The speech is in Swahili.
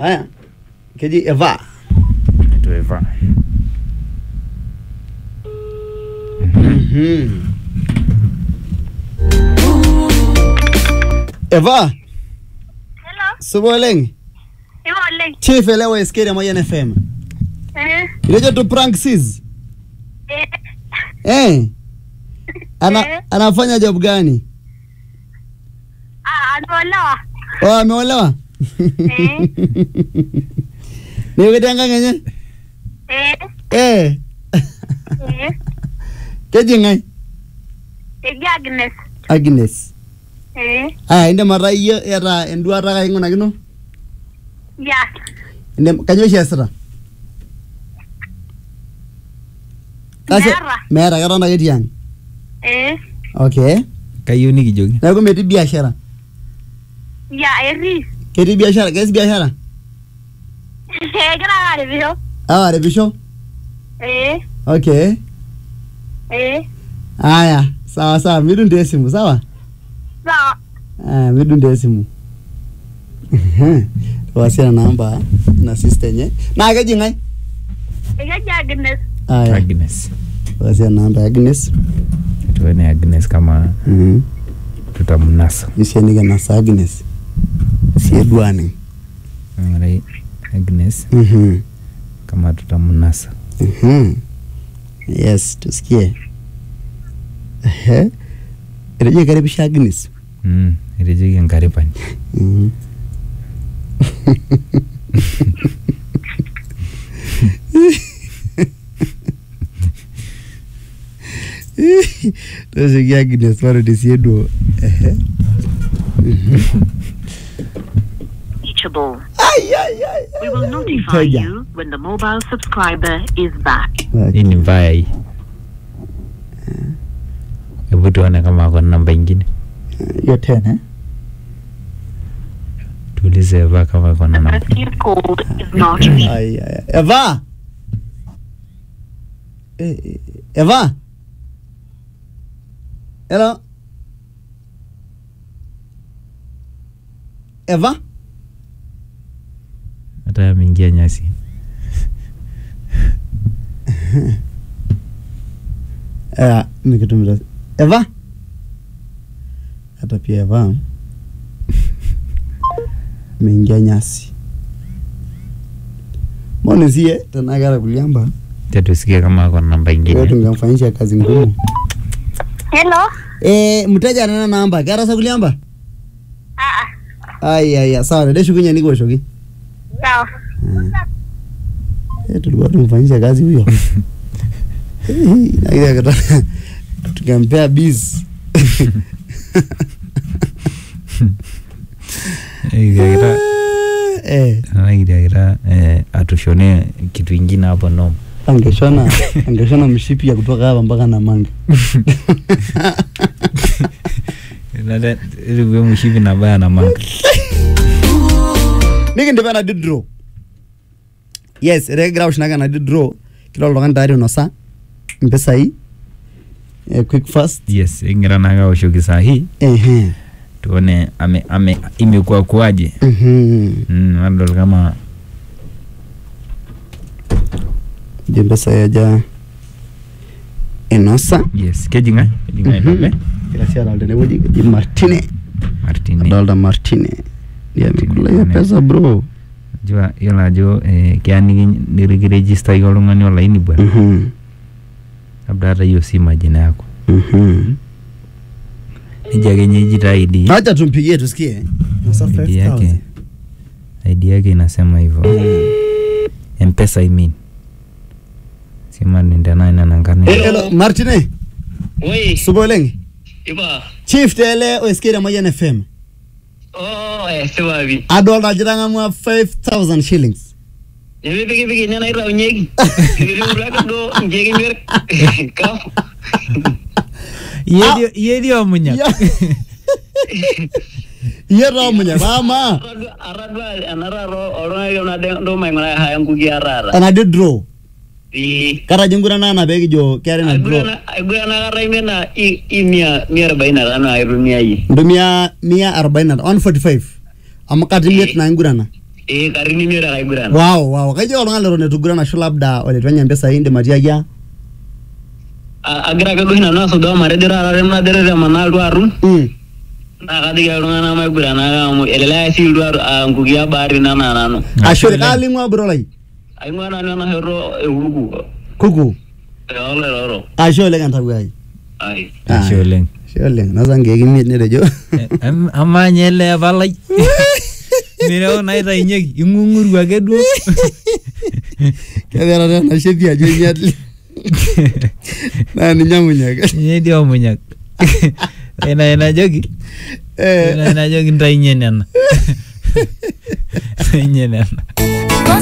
haya keji eva Itu Eva. Mhm. eva Hello, supa oleng ipo oleng. chief elewa eskeri amayian fm Eh, ilejo tu prank sis eh, eh ana Eh. anafanya job gani ah, ameolewa. oh ameolewa Eh. niwekete enkang enye Eh, eh eh, keji ng'ae eji Agnes. agnes Eh, aya indim ataa iyie eeta enduata kaing'unakino ya. indim kanyio oshi eesita Kasi- Meeta. meeta ketonta ake tiang Eh, okay Kayieu nikijoki. neeku metii biashara ya, etii. ketii biashara kees biashara Egira ake aripisho. awa aripisho Eh, okay eh, aya sawa sawa midung taa esimu sawa sawa. Ah, midung taa esimu wasia na namba na sister enye naa keji ng'ae Ekeji Agnes. aya Agnes. wasia na namba ya Agnes Tuone Agnes kama Mhm. tutamnasa. isienike nasa Agnes sieduaning Ng'urai Agnes Mhm. kama tutamnasa. Mhm. yes tusikie Ehe. etejo karipisha Agnes Mm, etejoki enkaripani. Mhm. tosioki Agnes marudi sie duo Ehe. reachable. Ai, ai, ai, We will ai, notify mteja. you when the mobile subscriber is back. Hii ni mbaya hii. Hebu tuone kama ako na namba ingine. hiyo tena eh? Tuulize Eva kama ako na The namba. person you've called is not reachable. Ai, ai, ai. Eva Eh, eh, Eva Hello Eva Hata ameingia nyasi. Eh, nikitumita Eva hata pia Eva meingia nyasi mbona sie tena kara kuliamba Acha tusikie kama ako na namba wewe ingine. tungemfanyisha kazi ngumu Hello. eh mteja anana namba kera sa kuliamba Ah, ah, ai ai ai, sawa dede shukunya niko shoki sawa. eh tulikuwa tumfanyisha kazi huyo Eh, lakini akataka tukampea biz Ikakita eh ikakita eh, atushone kitu ingine hapo no. angeshona angeshona mshipi ya kutoka hapa mpaka Namanga Nada ilikuwa mshipi na baya na manga. nikindipa na di draw yes etekigira ushinaka na di draw kila oltung'ani tayari onosa mpisai eh, quick fast Yes, ingira naka oshoki saa hii ehe tuone ame, ame imekuwa kuaje. mhm Mm, adol kama di mpisai aja inosa yes keji ng'ae keji ng'ae Mhm. ndobe kila si adolta tenewueji keji Martine Martini. adolta Martine ndiye amekula hiyo Martine. pesa bro Jua yiolo ajo eh, keya niki- nikirejista iyie oltung'ani olaini bwana mhm labda hata hiyo si majina yako mhm nija ake nye ijita ID acha tumpigie tusikie Nosa ID 5000 yake ID yake inasema hivyo mpesa I mean sima nindena ina nankani Eh, hello Martine Oi, supa oleng ipa. chief tele oeskeri amayian fm Oh, eh, sipapi. adolta ajo itang'amua 5000 shillings Nemipikipiki nye naitaunyeki. Ipikipiki duo nkiek imiet. Kam. iye dio munya Ya. iyie toomunya paama Atadua- atadua enataata oltung'ani onade ndo maing'uraa haya nkuki ataata. enadi draw Ee. katajo nkutana ana peekijo keetae ina draw Aigurana aigurana kata ime na i i mia mia arobaini na tano aitumia yie. ntumia mia arobaini na 145 amu kata imiet naa ingurana ee karibu imiet ake aiguran wow wow kajo oltung'ani leton itu iguran ashu labda olitu enya mpisai indim atiaki a A- agira ake duo oshi nanu asujaa matejo taata tenatere temanaa iltuarum Mm. naa kajoki ake iltung'anak maiguran ake amu elelek ake sii iltuaru aa nkukia baati nanaa nanu ashu kaaling'ua burolai aing'ua nanu ena shoto euruku kuku oloitoro ashe oleng entawuai ai Ashe oleng. ashe oleng nosa nkeek imiet netejo Em- amaa nye ele palai mireu naitainyeki ing'ung'uru ake duo kebeera tena shepi ajo imiet naa ninye amunyek ninye dii omunyak ina inajoki ina inajoki ntainye nena ntainye nena